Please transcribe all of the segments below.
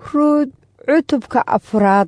ruud cutubka afraad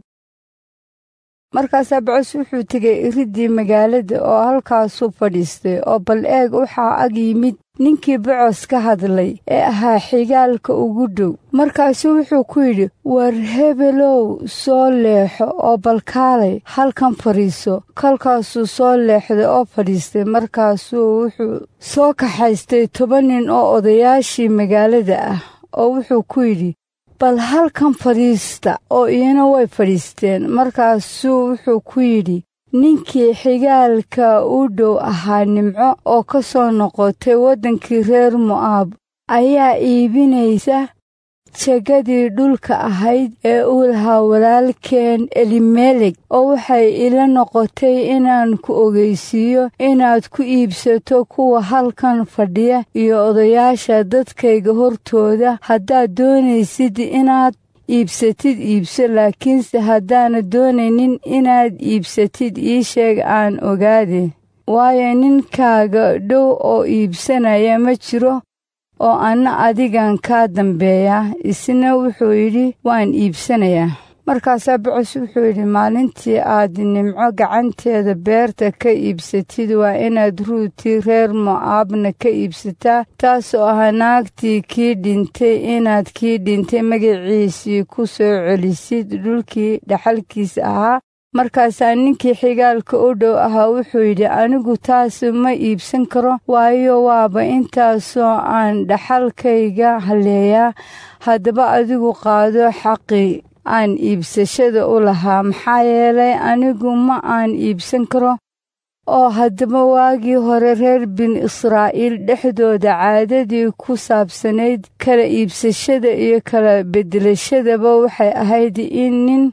markaasaa bocos wuxuu tegay iriddii magaalada oo halkaasuu fadhiistay oo bal eeg waxaa ag yimid ninkii bocos ka hadlay ee ahaa xigaalka ugu dhow markaasuu wuxuu ku yidhi war hebelow soo leexo oo balkaalay halkan fadhiiso kolkaasuu soo leexday oo fadhiistay markaasuu wuxuu soo kaxaystay toban nin oo odayaashii magaalada ah oo wuxuu ku yidhi bal halkan fadhiista oo iyana way fadhiisteen markaasuu wuxuu ku yidhi ninkii xigaalka u dhow ahaa nimco oo ka soo noqotay waddankii reer mo'aab ayaa iibinaysa jegadii dhulka ahayd ee uu lahaa walaalkeen elimelek oo waxay ila noqotay inaan ku ogeysiiyo inaad ku iibsato kuwa halkan fadhiya iyo odayaasha dadkayga hortooda haddaad doonaysid inaad iibsatid iibso laakiinse haddaana doonaynin inaad iibsatid ii sheeg aan ogaade waayo ninkaaga dhow oo iibsanaya ma jiro oo anna adigan kaa dambeeya isna wuxuu yidhi waan iibsanayaa markaasaa bocos wuxuu yidhi maalintii aad nimco gacanteeda beerta ka iibsatid waa inaad ruutii reer mo'aabna ka iibsataa taasoo ahaa naagtii kii dhintay inaad kii dhintay magaciisii ku soo celisid dhulkii dhaxalkiisa ahaa markaasaa ninkii xigaalka u dhow ahaa wuxuu yidhi anigu taas ma iibsan karo waayo waaba intaasoo aan dhaxalkayga halleeyaa haddaba adigu qaado xaqii aan iibsashada u lahaa maxaa yeelay anigu ma aan iibsan karo oo haddaba waagii hore reer bin israa'iil dhexdooda caadadii ku saabsanayd kala iibsashada iyo kala beddelashadaba waxay ahayd in nin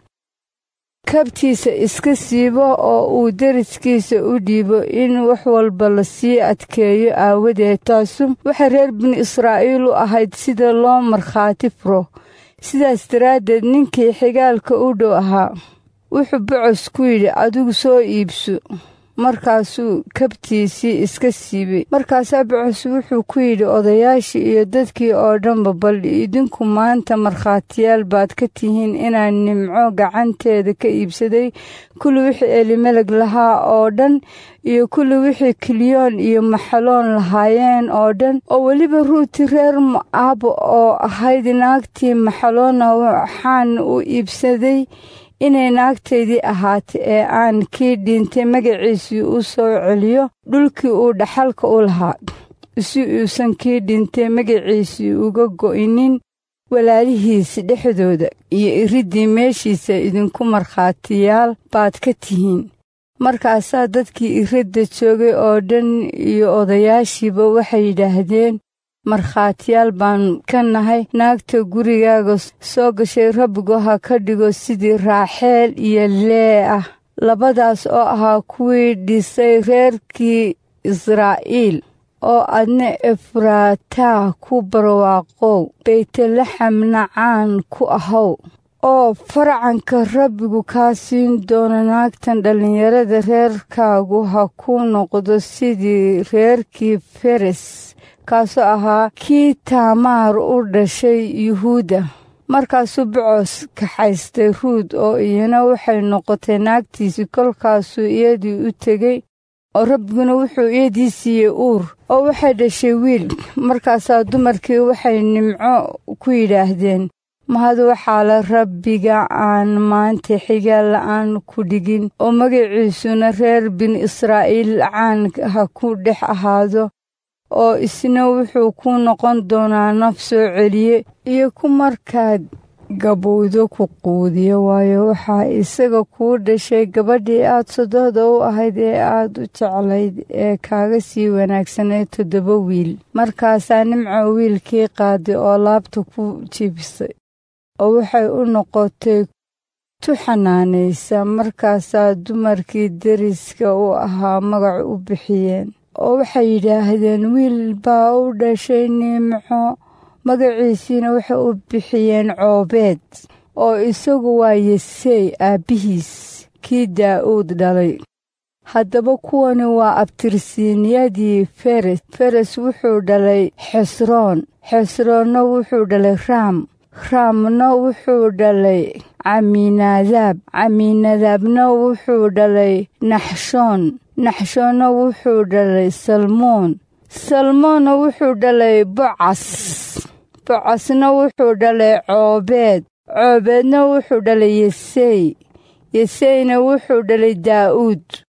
kabtiisa iska siibo oo uu deriskiisa u dhiibo in wax walba la sii adkeeyo aawadeed taasu waxay reer bin israa'iil u ahayd sida loo markhaati furo sidaas daraaddeed ninkii xigaalka u dhow ahaa wuxuu bocos ku yidhi adigu soo iibso markaasuu kabtiisii iska siibay markaasaa bocos wuxuu ku yidhi odayaashii iyo dadkii oo dhanba bal idinku maanta markhaatiyaal baad ka tihiin inaan nimco gacanteeda ka iibsaday kulli wixii elimeleg lahaa oo dhan iyo kulli wixii kiliyoon iyo maxaloon lahaayeen oo dhan oo weliba ruuti reer mo'aab oo ahayd naagtii maxaloona waxaan u iibsaday inay naagtaydii ahaatay ee aan kii dhintay magaciisii u soo celiyo dhulkii uu dhaxalka u lahaa si uusan kii dhintay magaciisii uga go'inin walaalihiisa dhexdooda iyo iriddii meeshiisa idinku markhaatiyaal baad ka tihiin markaasaa dadkii iridda joogay oo dhan iyo odayaashiiba waxay yidhaahdeen markhaatiyaal baan ka nahay naagta gurigaaga soo gashay rabbigu ha ka dhigo sidii raaxeel iyo lee ah labadaas oo ahaa kuwii dhisay reerkii israa'iil oo adna efraataa ku barwaaqow baytlaxamna caan ku ahow oo farcanka rabbigu kaa siin doono naagtan dhallinyarada reerkaagu ha ku noqdo sidii reerkii feres kaasoo ahaa kii taamaar u dhashay yuhuudda markaasuu bocos kaxaystay ruud oo iyana waxay noqotay naagtiisii kolkaasuu iyadii u tegey oo rabbiguna wuxuu iyadii siiyey uur oo waxay dhashay wiil markaasaa dumarkii waxay nimco ku yidhaahdeen mahad waxaa la rabbiga aan maanta xigaal la'aan ku dhigin oo magaciisuna reer bin israa'iil caan ha ku dhex ahaado oo isna wuxuu ku noqon doonaa naf soo celiye iyo ku markaad gabowdo ku quudiyo waayo waxaa isaga kuu dhashay gabadhii aad sodohda u ahayd ee aad u jeclayd ee kaaga sii wanaagsanayd toddoba wiil markaasaa nimco wiilkii qaaday oo laabta ku jibisay oo waxay u noqotay tu xanaanaysa markaasaa dumarkii deriska u ahaa magac u bixiyeen oo waxay yidhaahdeen wiil baa u dhashay nimco magaciisiina waxay u bixiyeen coobeed oo isagu waa yesey aabbihiis kii daa'uud dhalay haddaba kuwani waa abtirsiinyadii feres feres wuxuu dhalay xesroon xesroonna wuxuu dhalay raam raamna wuxuu dhalay caminadaab caminadaabna wuxuu dhalay naxshoon naxshoonna wuxuu dhalay salmoon salmoonna wuxuu dhalay bocas bocasna wuxuu dhalay coobeed coobeedna wuxuu dhalay yesey yeseyna wuxuu dhalay daa'uud